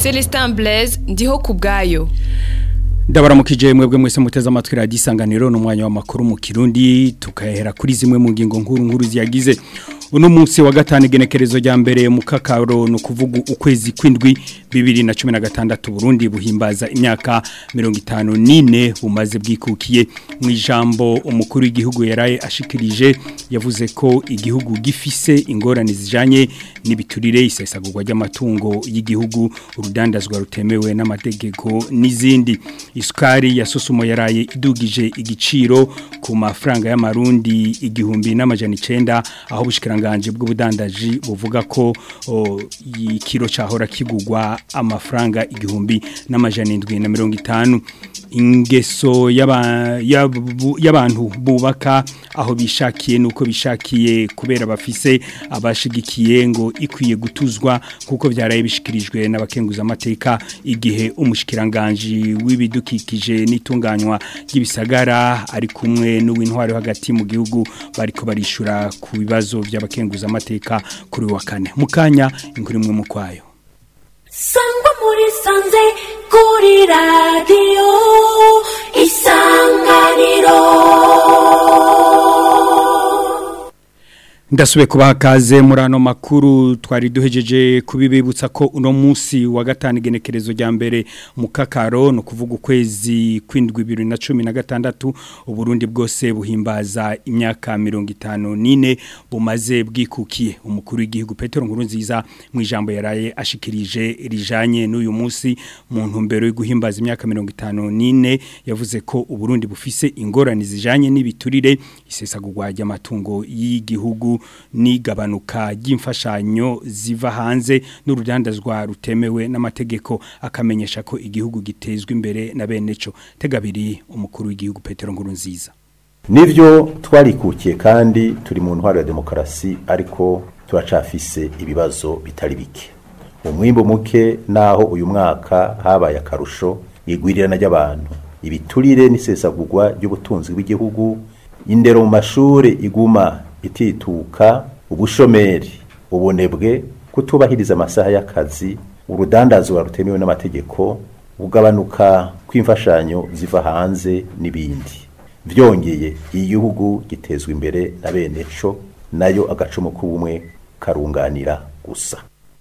Celestin Blaise ndiho kubgayo ndabaramukije mwebwe mwese muteze amatwi radiyo isanganiro n'umwanya w'amakuru mu kirundi tukahera kuri zimwe mu ngingo nkuru nkuru ziyagize uno munsi wa gatanu igenekerezo rya mbere mu kakaro ni ukuvuga ukwezi kw'indwi bibiri na cumi na gatandatu burundi buhimbaza imyaka mirongo itanu n'ine bumaze bwikukiye mu ijambo umukuru w'igihugu yaraye ashikirije yavuze ko igihugu gifise ingorane zijanye n'ibiturire isesagurwa ry'amatungo y'igihugu urudandazwa rutemewe n'amategeko n'izindi isukari ya sosumo yaraye idugije igiciro ku mafaranga y'amarundi igihumbi n'amajana icenda aho bushikiranganje bw'ubudandaji buvuga ko ikiro cahora kigugwa amafaranga igihumbi n'amajana indwi na mirongo itanu ingeso y'abantu bubaka aho bishakiye nuko bishakiye kubera bafise abashigikiye ngo ikwiye gutuzwa kuko byaraye bishikirijwe n'abakenguza amateka igihe umushikiranganje w'ibidukikije n'itunganywa ry'ibisagara ari kumwe n'uw'intwari hagati mu gihugu bariko barishura ku bibazo by'abakenguza amateka kuri wa kane mukanya inkuru imwe mu kwayo sangwa muri sanze kuri radiyo isanganiro ndasubiye kubaha kaze muri ano makuru twari duhejeje kubibibutsa ko uno munsi wa gatanu igenekerezo rya mbere mu kakaro ni ukuvuga ukwezi kw'indwi bibiri na cumi na gatandatu uburundi bwose buhimbaza imyaka mirongo itanu n'ine bumaze bwikukiye umukuru w'igihugu petero nkuru nziza mu ijambo yaraye ashikirije rijanye n'uyu munsi mu ntumbero yo guhimbaza imyaka mirongo itanu n'ine yavuze ko uburundi bufise ingorane zijanye n'ibiturire isesagurwa ry'amatungo y'igihugu n'igabanuka ry'imfashanyo ziva hanze n'urudandazwa rutemewe n'amategeko akamenyesha ko igihugu gitezwe imbere na bene cyo tegabiri umukuru w'igihugu Petero Nkurunziza nivyo twarikukiye kandi turi mu ntwaro ya demokarasi ariko turacafise ibibazo bitari bike umwimbo muke naho uyu mwaka habaye akarusho igwirirana ry'abantu ibiturire n'isesagurwa ry'ubutunzi bw'igihugu indero mu mashuri iguma itituka ubushomeri ubunebwe kutubahiriza amasaha y'akazi urudandazwa rutemewe n'amategeko ugabanuka kw'imfashanyo ziva hanze n'ibindi byongeye igihugu gitezwa imbere na bene co nayo agacumu k'ubumwe karunganira gusa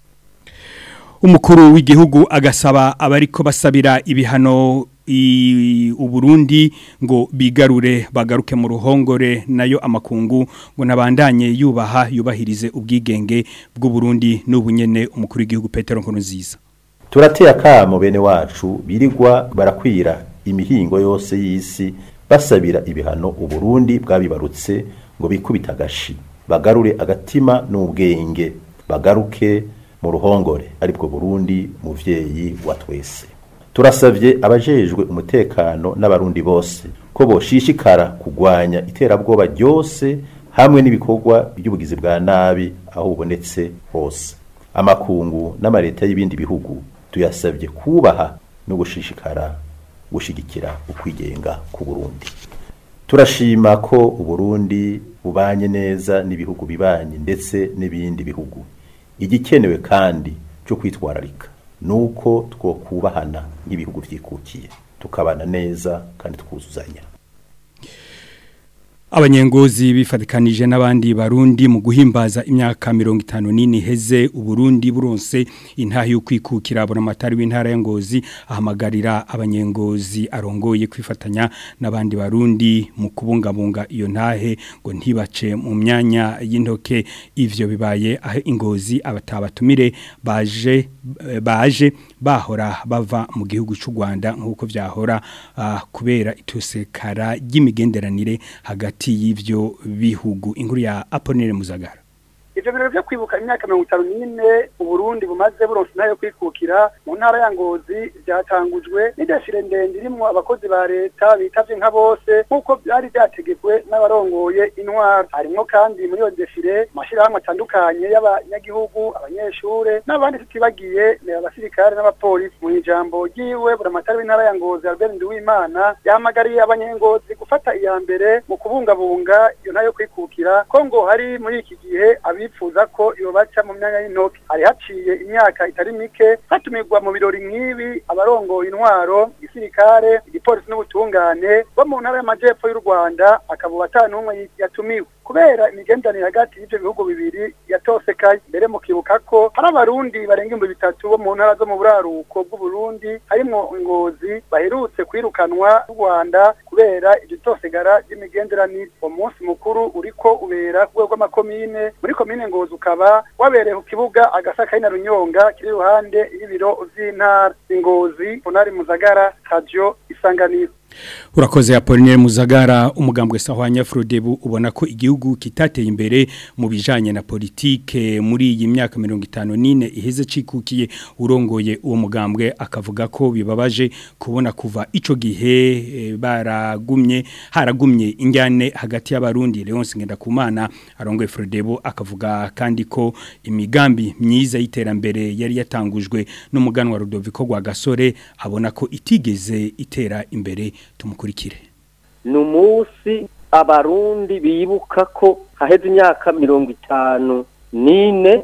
umukuru w'igihugu agasaba abariko basabira ibihano uburundi ngo bigarure bagaruke mu ruhongore nayo amakungu ngo nabandanye yubaha yubahirize ubwigenge bw'uburundi n'ubunyene umukuru w'igihugu Petero Nkurunziza turateye akamo bene wacu birigwa barakwira imihingo yose y'isi basabira ibihano uburundi bwabibarutse ngo bikubita agashi bagarure agatima n'ubwenge bagaruke mu ruhongore aribwo burundi muvyeyi wa twese turasavye abajejwe umutekano n'abarundi bose ko boshishikara kugwanya iterabwoba ryose hamwe n'ibikorwa by'ubugizi bwa nabi aho bubonetse hose amakungu n'amareta y'ibindi bihugu tuyasavye kubaha no gushishikara gushigikira ukwigenga ku Burundi turashima ko uburundi bubanye neza n'ibihugu bibanye ndetse n'ibindi bihugu igikenewe kandi cyo kwitwararika nuko twokubahana nk'ibihugu byikukiye tukabana neza kandi twuzuzanya abanyengozi bifatikanije n'abandi barundi mu guhimbaza imyaka mirongo itanu n'ine iheze uburundi buronse intaha yo kwikukira abona amatari w'intara ya ngozi ahamagarira abanyengozi arongoye kwifatanya n'abandi barundi mu kubungabunga iyo ntahe ngo ntibace mu myanya y'intoke ivyo bibaye aho ingozi abatabatumire baje baje bahora bava mu gihugu cy'u Rwanda nk'uko vyahora uh, kubera itusekara ry'imigenderanire hagati y'ivyo bihugu inkuru ya Aponere Muzagara ivyo birori vyo kwibuka imyaka mirongo itanu n'ine uburundi bumaze buronse intara yo kwikukira mu ntara ya ngozi vyatangujwe n'ideshire ndende irimwo abakozi ba leta bitavye nka bose nk'uko vyari vyategekwe n'abarongoye intwara harimwo kandi muri iyo deshire amashirahamwe atandukanye y'abanyagihugu abanyeshure n'abandi tutibagiye ni abasirikare n'abapolisi mu ijambo ryiwe buramatari w'intara ya ngozi albert nduwimana yahamagariye abanyengozi gufata iya mbere mu kubungabunga iyo ntara yo kwikukira ko ngo hari muri iki gihe abi bifuza ko yobaca mu myanya y'intoki hari haciye imyaka itari mike hatumirwa mu birori nk'ibi abarongoye intwaro igisirikare igipolisi n'ubutungane bo mu ntara y'amajyepfo y'u rwanda akaba atanumwe yatumiwe kubera imigenderanire hagati y'ibyo bihugu bibiri yatosekaye mbere mu kibuka ko hari abarundi barenga ibihumbi bitatu bo mu ntara zo mu buraruko bw'uburundi harimwo ingozi baherutse kwirukanwa n'u rwanda kubera iryo tosigara ry'imigenderanire uwo munsi mukuru uriko ubera ku rwego rw'amakomine muri komine ngozi ukaba wabereye ku kibuga agasaka na runyonga kiri iruhande y'ibiro vy'intara ingozi ponari muzagara radio isanganiro Urakoze Apollinaire Muzagara umugambwe sahwanya Frodebu ubona ko igihugu kitateye imbere mu bijanye na politike muri iyi myaka 54 iheze cikukiye urongoye uwo mugambwe akavuga ko bibabaje kubona kuva ico gihe e, baragumye haragumye injyane hagati y'abarundi Leonce Ngendakumana arongoye Frodebu akavuga kandi ko imigambi myiza y'iterambere yari yatangujwe n'umuganwa Rudoviko gwa Gasore abona ko itigeze itera imbere tumukurikire ni umunsi abarundi bibuka ko haheze imyaka mirongo itanu n'ine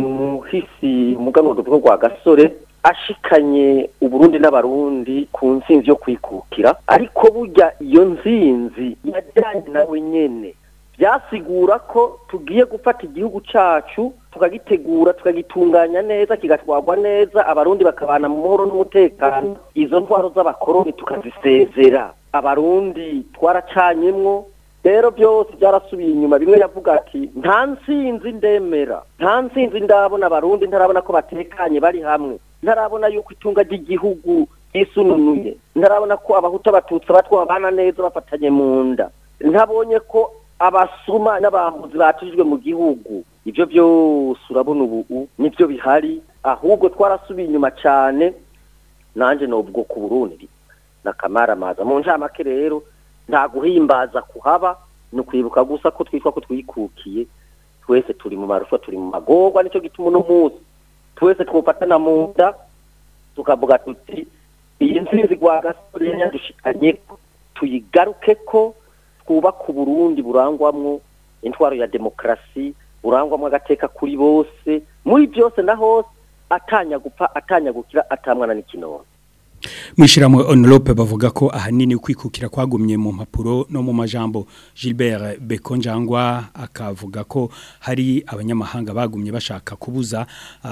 umuhisi umuganwa tuvuga rwa gasore ashikanye uburundi n'abarundi ku nsinzi yo kwikukira ariko burya iyo nsinzi yajyanye nawe nyene byasigura ko tugiye gufata igihugu cyacu tukagitegura tukagitunganya neza kigatwarwa neza abarundi bakabana mu mahoro n'umutekano izo ntwaro z'abakoroni tukazisezera abarundi twaracanyemwo rero byose byarasubiye inyuma bimwe yavuga ati nta nsinzi ndemera nta nsinzi ndabona abarundi ntarabona ko batekanye bari hamwe ntarabona yuko itunga ry'igihugu ryisununuye ntarabona ko abahuta abatutsi abatwa babana neza bafatanye mu nda ntabonye ko abasuma n'abambuzi batujwe mu gihugu ibyo byose urabona ubu nibyo bihari ahubwo twarasubiye inyuma cyane nanjye nubwo ku burundi na kamaramaza mu ncamake rero nta guhimbaza kuhaba ni ukwibuka gusa ko twitwa ko twikukiye twese turi mu marusha turi mu magorwa nicyo gituma uno munsi twese twufatana mu nda tukavuga tuti iyi nsinzi rwa gasore yadushikanye tuyigaruke ko twubaka uburundi burangwamwo intwaro ya demokarasi burangwamwo agateka kuri bose muri byose na hose atanya gupfa atanya gukira atamwana n'ikinono Mwishiramwe Onlope bavuga ko ahanini kwikukira kwagumye mu mpapuro no mu majambo Gilbert Bekonjangwa akavuga ko hari abanyamahanga bagumye bashaka kubuza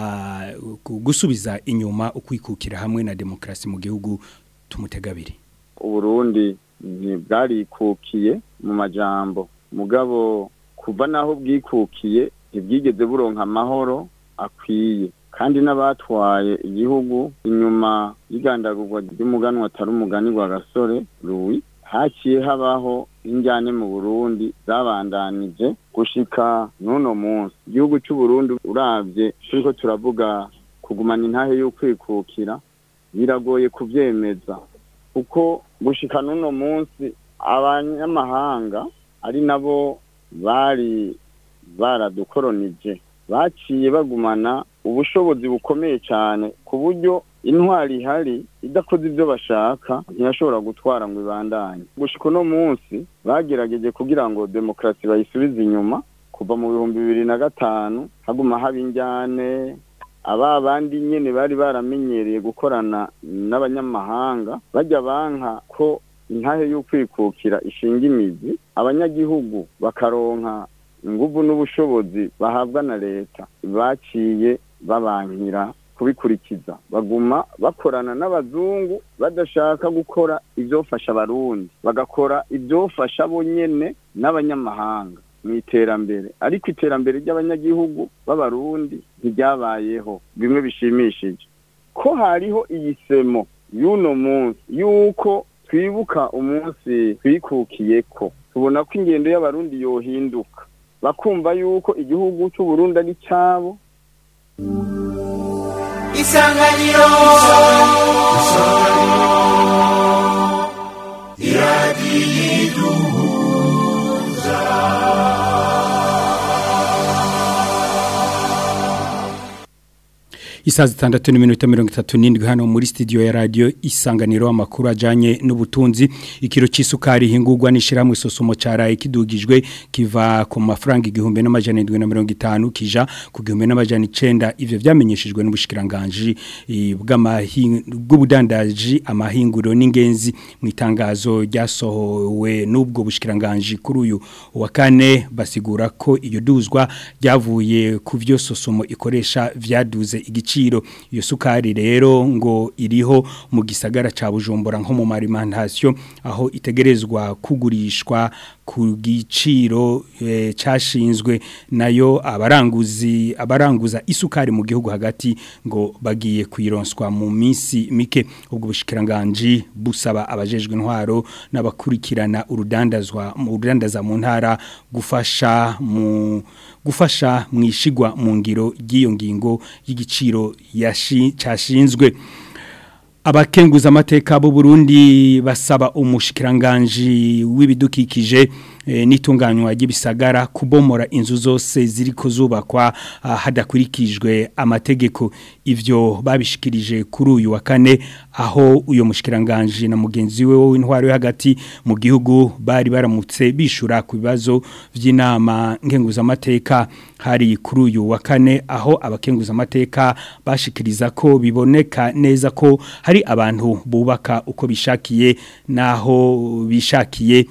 uh, gusubiza inyuma ukwikukira hamwe na demokrasi mu gihugu tumutegabiri Uburundi ntibwarikukiye mu majambo mugabo kuva naho bwikukiye ntibwigeze buronka amahoro akwiye kandi n'abatwaye igihugu inyuma y'igandagurwa ry'umuganwa atari umugani wa gasore ruwi haciye habaho injyane mu burundi zabandanije gushika n'uno munsi igihugu cy'uburundi urabye turiko turavuga kugumana intahe y'ukwikukira biragoye kubyemeza kuko gushika n'uno munsi abanyamahanga ari nabo bari baradukoronije baciye bagumana ubushobozi bukomeye cyane ku buryo intwari ihari idakoze ibyo bashaka ntiyashobora gutwara ngo ibandanye gushika uno munsi bagerageje kugira ngo demokarasi bayisubize inyuma kuva mu bihumbi bibiri na gatanu haguma haba injyane aba bandi nyine bari baramenyereye gukorana n'abanyamahanga bajya banka ko intahe y'ukwikukira ishinga imizi abanyagihugu bakaronka inguvu n'ubushobozi bahabwa na leta baciye babankira kubikurikiza baguma bakorana n'abazungu badashaka gukora ibyofasha abarundi bagakora ibyofasha bo nyene n'abanyamahanga mu iterambere ariko iterambere ry'abanyagihugu b'abarundi ntiryabayeho bimwe bishimishije ko hariho iyi semo y'uno munsi y'uko twibuka umunsi twikukiye ko tubona ko ingendo y'abarundi yohinduka bakumva yuko igihugu cy'uburundi ari cyabo isanganiro iradiyiduhuza Isaa zitandatu n'iminota mirongo itatu n'indwi hano muri studio ya radio isanganiro amakuru ajanye n'ubutunzi ikiro c'isukari hingurwa n'ishiramwe sosomo caraye kidugijwe kiva ku mafaranga igihumbi n'amajana 750 kija ku gihumbi n'amajana 9 ivyo vyamenyeshejwe n'ubushikiranganje bw'ubudandaji amahinguriro n'ingenzi mu itangazo ryasohowe n'ubwo bushikiranganje kuri uyu wa kane basigura ko iyo duzwa ryavuye ku vyo sosomo ikoresha vyaduze igiciro iyo sukari rero ngo iriho mu gisagara ca Bujumbura nko mu marimentation aho itegerezwa kugurishwa ku giciro e, cashinzwe nayo abaranguzi abaranguza isukari mu gihugu hagati ngo bagiye kwironswa mu minsi mike ubwo bushikiranganje busaba abajejwe intwaro n'abakurikirana urudandazwa mu urudandaza mu ntara gufasha mu gufasha mwishigwa mu ngiro ry'iyo ngingo y'igiciro cyashinzwe abakenguza amateka b'u Burundi basaba umushikiranganje w'ibidukikije e, n'itunganywa ry'ibisagara kubomora inzu zose ziri kuzubakwa hadakurikijwe amategeko ivyo babishikirije kuri uyu wa kane aho uyo mushikiranganje na mugenzi we w'intwaro yo hagati mu gihugu bari baramutse bishura ku bibazo vy'inama nkenguza amateka hari kuri uyu wa kane aho abakenguza amateka bashikiriza ko biboneka neza ko hari abantu bubaka uko bishakiye naho bishakiye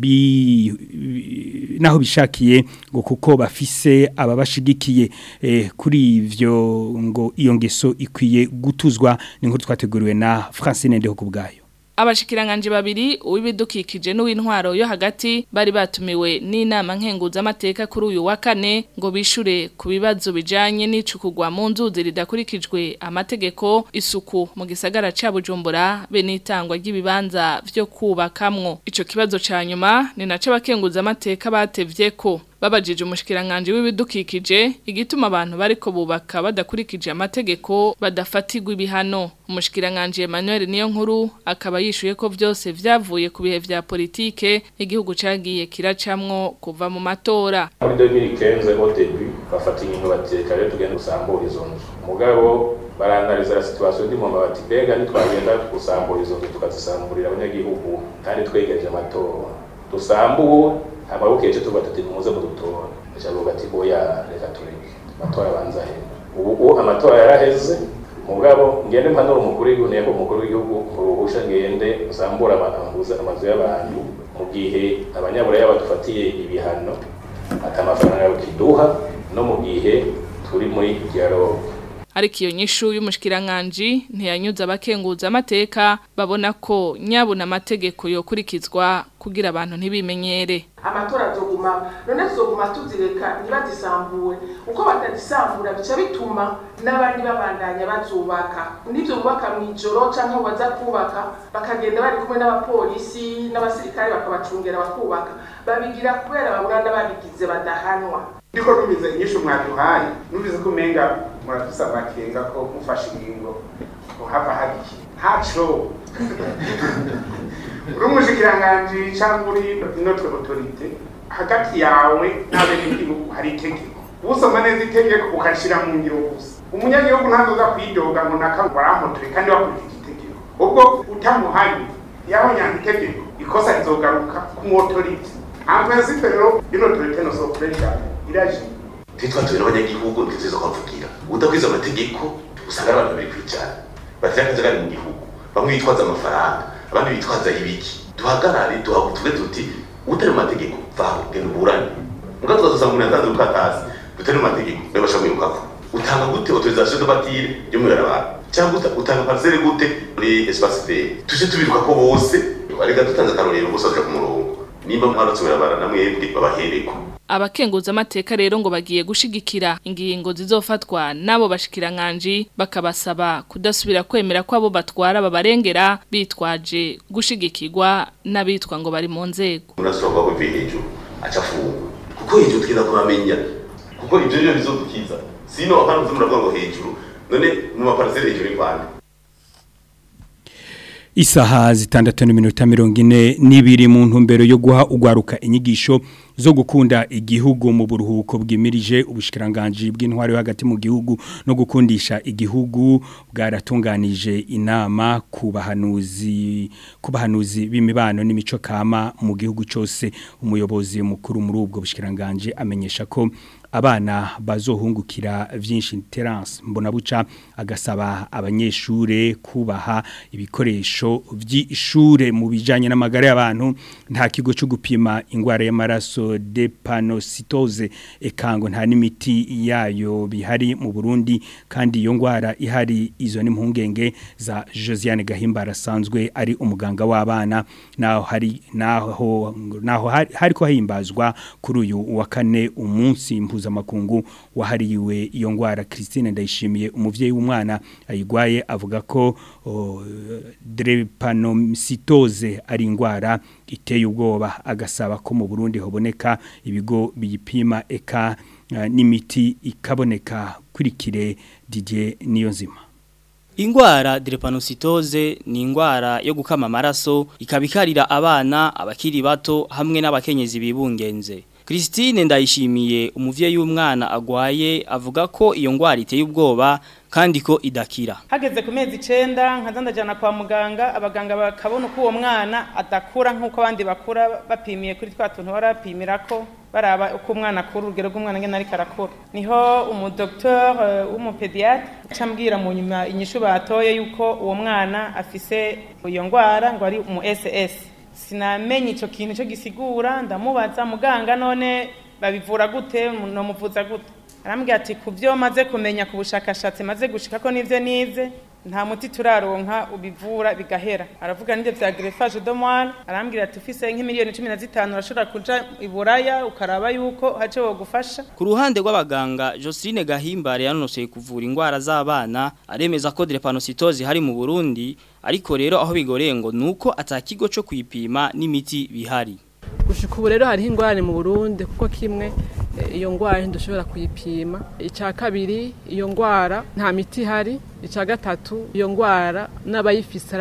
bi naho bishakiye ngo kuko bafise ababashigikiye eh, kuri ivyo ngo iyo ngeso ikwiye gutuzwa ni nkuru twateguriwe na Francine Ndeho kubgayo abashikiranganje babiri uw'ibidukikije n'uw'intwaro yo hagati bari batumiwe n'inama nkenguza amateka kuri uyu wa kane ngo bishure ku bibazo bijanye n'icukugwa mu nzuzi ridakurikijwe amategeko isuku mu gisagara ca Bujumbura be n'itangwa ry'ibibanza vyo kubakamwo ico kibazo ca nyuma ni naco abakenguza amateka batevye ko babajije umushikiranganje w'ibidukikije igituma abantu bariko bubaka badakurikije amategeko badafatirwa ibihano umushikiranganje Emmanuel niyo nkuru akaba yishuye ko vyose vyavuye ku bihe vya politike igihugu cagiye kiracamwo kuva mu matora muri 2015 au début bafata ingingo bateka rero tugenda gusambura izo nzu mugabo baranaliza la situation ndi mu mabati bega nitwagenda gusambura izo nzu tukazisamburira abanyagihugu kandi twegereje amatora dusambuwe amaboko yacu tuba tuti muze mudutora acavuga ati oya reka tureke amatora abanza he ubu amatora yaraheze mugabo ngende mpanura umukuru w'igihugu nego umukuru w'igihugu uruhusha ngende usambura amazu amazu y'abantu mu gihe abanyaburaya badufatiye ibihano ati amafaranga yawe kiduha no mu gihe turi muri dialogue ariko iyo nyishu y'umushikiranganje ntiyanyuza abakenguza amateka babona ko nyabuna amategeko yokurikizwa kugira abantu ntibimenyere amatora azoguma none tuzoguma tuzireka ntibazisambure uko batazisambura bica bituma n'abandi babandanya bazubaka n'ibyo bubaka mu ijoro cyangwa baza kubaka bakagenda bari kumwe n'abapolisi n'abasirikare bakabacungera bakubaka babigira kubera babura n'ababigize badahanwa ndiko nubize inyishu mwaduhaye nubize ko umenga murafise amakenga ko mufashe ingingo ngo hava hagiye ntaco uri umushikiranganji cyangwa uri notre autorité hagati yawe n'abenegihugu hari itegeko usoma neza itegeko ukashira mu ngiro gusa umunyagihugu ntazoza kwidoga ngo naka waramutoye kandi wakurikije itegeko ubwo utamuhanye yabonyanga itegeko ikosa rizogaruka ku autorité en principe rero une autorité ne s'oppresse iraje twitwatuye n'abanyagihugu ntituzi kubavugira udakwiza amategeko usanga ari abantu bari kwicara batira akajagari mu gihugu bamwe bitwaza amafaranga abandi bitwaza ibiki duhagarare tuvuge tuti utari mu mategeko vaho genda uburane muga tukazosanga umuntu yatanze urukatasi rutari mu mategeko nawe basha mwirukako utanga gute autorisation de bâtir yo mwirabara cyangwa utanga parcelle gute muri espace vert tuje tubiruka ko bose arega dutanze akarorero bose baja ku murongo nimba mwarotse mwirabara namwebwe babahereko abakenguza amateka rero ngo bagiye gushigikira ingingo zizofatwa nabo bashikiranganje bakabasaba kudasubira kwemera ko abo batwara babarengera bitwaje gushigikirwa n'abitwa ngo bari mu nzego urasaba ko hejuru acafunga kuko hejuru twiza kumamenya kuko ibyo byo bizodukiza sino apana muravuga ngo hejuru none mu maparcelle hejuru y'Rwanda Isaha zitandatu n'iminota mirongo ine n'ibiri mu ntumbero yo guha ugwaruka inyigisho zo gukunda igihugu mu buruhuko bwimirije ubushikiranganje bw'intwari hagati mu gihugu no gukundisha igihugu bwaratunganije inama ku bahanuzi ku bahanuzi b'imibano n'imico kama mu gihugu cyose umuyobozi mukuru muri ubwo bushikiranganje amenyesha ko abana bazohungukira vyinshi Terence Mbonabuca agasaba abanyeshure kubaha ibikoresho vy'ishure mu bijanye n'amagara y'abantu nta kigo cyo gupima ingwara y'amaraso drepanocytose ekango nta n'imiti yayo bihari mu Burundi kandi iyo ngwara ihari izo ni mpungenge za Josiane Gahimbara asanzwe ari umuganga w'abana naho hari naho naho hari, hari ko himbazwa kuri uyu wa kane umunsi mpuzamakungu wahariwe iyo ngwara Christine ndayishimiye umuvyeyi w'umwana ayigwaye avuga ko oh, drepanocytose ari ingwara iteye ubwoba agasaba ko mu Burundi hoboneka ibigo biyipima eka uh, n'imiti ikaboneka kurikire Didier Niyonzima Ingwara drepanocytose ni ingwara yo gukama amaraso ikabikarira abana abakiri bato hamwe n'abakenyezi bibungenze Christine ndayishimiye umuvyeyi w'umwana agwaye avuga ko iyo ngwara iteye ubwoba kandi ko idakira hageze ku mezi icenda nkaza ndajana kwa muganga abaganga bakabona uko uwo mwana adakura nk'uko abandi bakura bapimiye kuri twa tuntu barapimirako baraba uko umwana akura urugero rw'umwana ngene ariko arakura niho umudokteur uh, w'umupediatre cambwira mu nyuma inyishu batoye yuko uwo mwana afise iyo ngwara ngo ari umu SS sinamenye ico kintu cyo gisigura ndamubaza muganga none babivura gute no muvuza gute arambwira ati kubyo maze kumenya ku bushakashatsi maze gushika ko nivyo nize nta muti turaronka ubivura bigahera aravuga nivyo vya greffage de moelle arambwira ati ufise nk'imiliyoni 15 urashobora kuja iburaya ukaraba yuko hace wogufasha ku ruhande rw'abaganga Joseline Gahimbare yanonoseye kuvura ingwara z'abana aremeza ko drepanocytose hari mu Burundi ariko rero aho bigoreye ngo nuko atakigo cyo kwipima n'imiti bihari gushika ubu rero hariho ingorane mu Burundi kuko kimwe iyo ngwara ntidushobora kuyipima icya kabiri iyo ngwara nta miti ihari icya gatatu iyo ngwara n'abayifise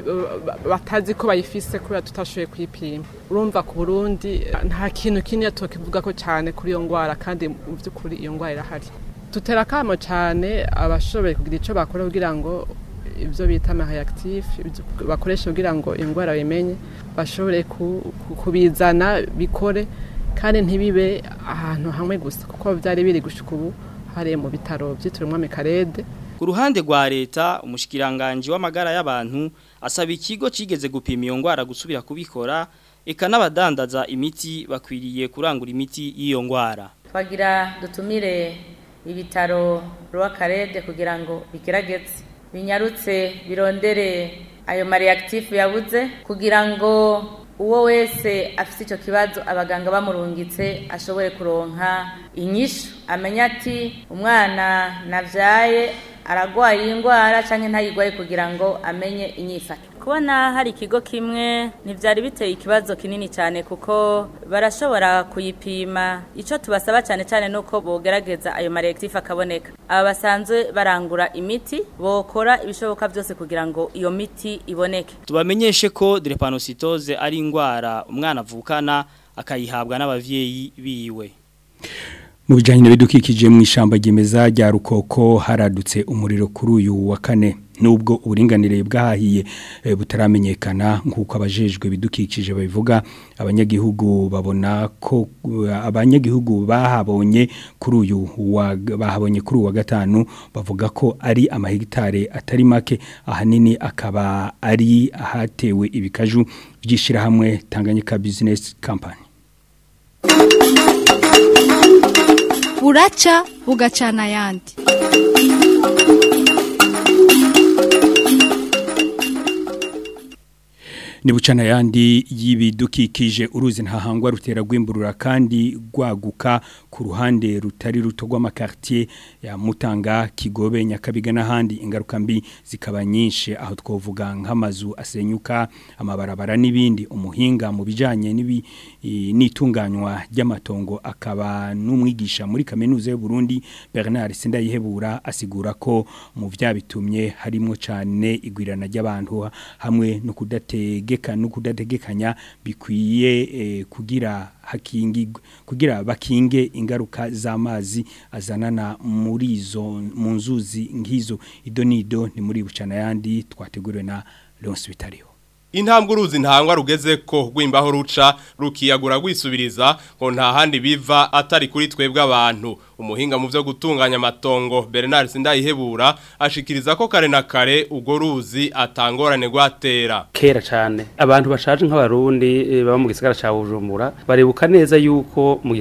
batazi ko bayifise kubera tutashoboye kuyipima urumva ku burundi nta kintu kinini tukivuga ko cyane kuri iyo ngwara kandi mu by'ukuri iyo ngwara irahari dutera akamo cyane abashoboye kugira icyo bakora kugira ngo ibyo bita amareactif bakoresha kugira ngo indwara bimenye bashobore kubizana bikore kandi ntibibe ahantu hamwe gusa kuko byari biri gushika ubu hariye mu bitaro byitiriwe umwami karede ku ruhande rwa leta umushikiranganje w'amagara y'abantu asaba ikigo cigeze gupima iyo ngwara gusubira kubikora eka n'abadandaza imiti bakwiriye kurangura imiti y'iyo ngwara twagira dutumire ibitaro rw'akarede kugira ngo bigerageze binyarutse birondere ayo mareactif yabuze kugira ngo uwo wese afite icyo kibazo abaganga bamurungitse ashobore kuronka inyishu amenya ati umwana nabyaye aragwaye iyi ndwara cyangwa ntayigwaye kugira ngo amenye inyifato kubona hari ikigo kimwe ntibyari biteye ikibazo kinini cyane kuko barashobora kuyipima icyo tubasaba cyane cyane ni uko bogerageza ayo maregitif akaboneka aba basanzwe barangura imiti bokora ibishoboka byose kugira ngo iyo miti iboneke tubamenyeshe ko drepanocytose ari indwara umwana avukana akayihabwa n'abavyeyi biwe mu bijyanye n'ibidukikije mu ishyamba ryemeza rya rukoko haradutse umuriro kuri uyu wa kane nubwo uburinganire bwahahiye butaramenyekana nk'uko abajejwe bidukikije babivuga abanyagihugu babona ko abanyagihugu bahabonye kuri uyu bahabonye kuri uwa gatanu bavuga ko ari amahegitare atari make ahanini akaba ari ahatewe ibikaju by'ishyirahamwe tanganyika bizinesi kampani buraca bugacana ayandi ni bucana yandi y'ibidukikije uruzi ntahangwa rutera rwimburura kandi rwaguka ku ruhande rutari ruto rw'amakartier ya Mutanga Kigobe Nyakabiga n'ahandi ingaruka mbi zikaba nyinshi aho twovuga nk'amazu asenyuka amabarabara n'ibindi umuhinga mu bijanye n'ibi n'itunganywa ry'amatongo akaba n'umwigisha muri kaminuza y'u Burundi Bernard Sindayihebura asigura ko mu vyabitumye harimo cyane igwirana ry'abantu hamwe no kudatege kudategeka no kudategekanya bikwiye eh, kugira hakingigwe kugira bakinge ingaruka z'amazi azanana muri izo mu nzuzi ngizo idonido ni muri bucana yandi twateguriwe na Leonce Bitariho intambwe uruzi ntangwa rugeze ko rwimbaho ruca rukiyagura rwisubiriza ngo nta handi biva atari kuri twebwe abantu umuhinga mu byo gutunganya amatongo Bernard Sindayihebura ashikiriza ko kare na kare ugo ruzi atangorane gwatera kera cyane abantu bashaje nk'abarundi baba mu gisagara ca Bujumbura barebuka neza yuko mu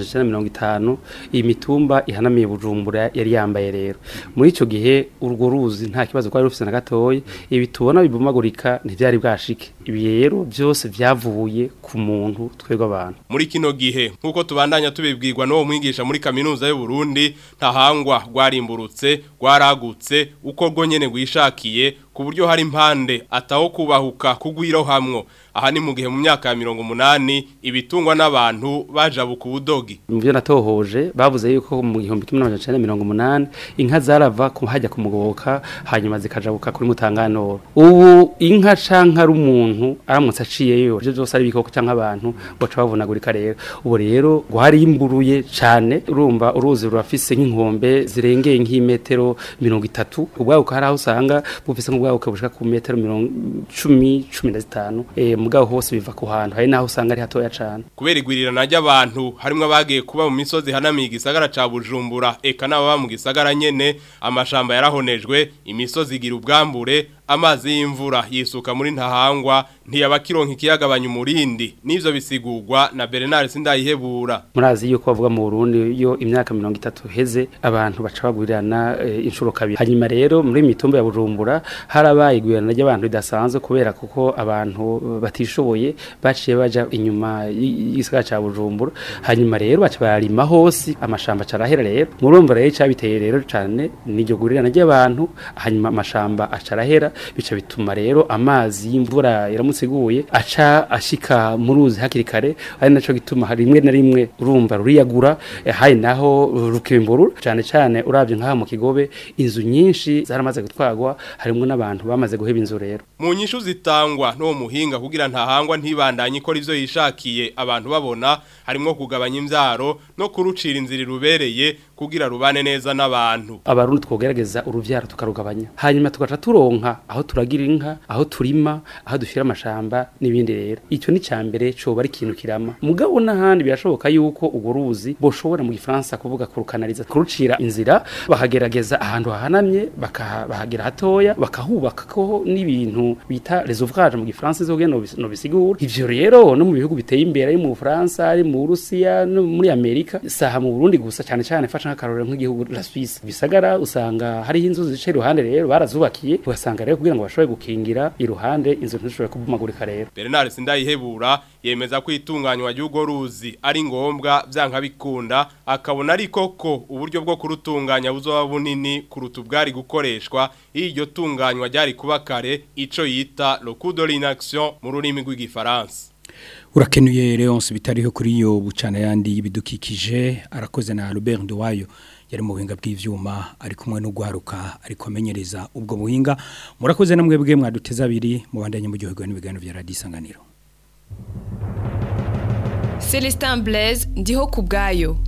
1950 iyi mitumba ihanamiye Bujumbura yari yambaye rero muri ico gihe urwo ruzi nta kibazo kwari rufise na gatoyi ibi tubona bibumagurika ntivyari bwashike ibi rero byose vyavuye ku muntu twebwe abantu muri kino gihe nkuko tubandanya tubibwirwa n'uwo mwigisha muri kaminuza y'u Burundi ntahangwa rwarimburutse rwaragutse uko rwo nyene rwishakiye ku buryo hari impande ataho kubahuka kugwiro hamwe aha ni mu gihe mu myaka ya mirongo umunani ibitungwa n'abantu bajabuka ubudogi mu byo natohoje bavuze yuko mu gihumbi kimwe n'amajana cyenda mirongo umunani inka zarava ku hajya kumugoboka hanyuma zikajabuka kuri mutanganoro ubu inka canka ari umuntu aramutse aciyeyo ibyo byose ari ibikoko canka abantu baca bavunagurika rero ubu rero rwarimburuye cane urumva uruzi rurafise nk'inkombe zirengeye nk'imetero mirongo itatu ubwabuka hari aho usanga bufise nk'ubwabuka bushika ku metero mirongo cumi cumi na zitanu eh, mugabo hose biva ku hantu hari naho usanga ari hatoya cane kubera igwirirana ry'abantu harimo abagiye kuba mu misozi hanamiye igisagara ca Bujumbura eka n'ababa mu gisagara nyene amashamba yarahonejwe imisozi igira ubwambure amazi y'imvura yisuka muri ntahangwa ntiyabakironka ikiyagabanya umurindi n'ivyo bisigurwa na Bernard Sindayihebura murazi yuko bavuga mu Burundi yo imyaka 30 heze abantu baca bagurirana e, inshuro kabiri hanyuma rero muri mitumba ya Bujumbura harabaye igwirirana ry'abantu ridasanzwe kubera kuko abantu batishoboye baciye baja inyuma y'igisagara ca Bujumbura hanyuma rero baca barima hose amashamba carahera rero murumva rero cyabiteye rero cyane n'iryo gurirana ry'abantu hanyuma amashamba acarahera bica bituma rero amazi y'imvura iramutsiguye aca ashika mu ruzi hakiri kare ari naco gituma rimwe na rimwe urumva ruriyagura eh, hari naho rukimburura cyane cyane uravye nk'aha mu kigobe inzu nyinshi zaramaze gutwagwa harimo n'abantu bamaze guheba inzu rero mu nyishu zitangwa n'uwo muhinga kugira ntahangwa ntibandanye ikora ivyo yishakiye abantu babona harimo kugabanya imvyaro no kurucira inzira rubereye kugira rubane neza n'abantu abarundi twogerageza uruvyaro tukarugabanya hanyuma tugaca turonka aho turagira inka aho turima aho dushyira amashamba n'ibindi rero icyo ni cyambere coba ari ikintu kirama mugabo n'ahandi birashoboka yuko ugo ruzi boshobora mu gifaransa kuvuga kurukanariza kurucira inzira bakagerageza ahantu hahanamye bahagera hatoya bakahubaka ko n'ibintu bita reservoir mu gifaransa zo geno no bisigura ivyo rero no mu bihugu biteye imbere ari mu Faransa ari mu Rusiya no muri Amerika saha mu Burundi gusa cyane cyane fasha nk'akarorero nk'igihugu la Suisse bisagara usanga hari inzu zice iruhande rero barazubakiye ugasanga rero kugira ngo bashobore gukingira iruhande inzu ntishobore kubumagurika rero Bernard Sindayihebura yemeza ko itunganywa ry'ugo ruzi ari ngombwa byanka bikunda akabona ari koko uburyo bwo kurutunganya buzoba bunini kuruta ubwari gukoreshwa iryo tunganywa ryari kuba kare ico yita le coup de l'inaction mu rurimi rw'igifaransa urakenuye Leonce bitariho kuri iyo bucana yandi y'ibidukikije arakoze na Albert Nduwayo yari mu buhinga bw'ivyuma ari kumwe n'ugwaruka ariko amenyereza ubwo buhinga murakoze namwe bwe mwaduteza abiri mu bandanye mu gihugu n'ibiganiro bya Radio Isanganiro Celestin Blaise ndiho kubgayo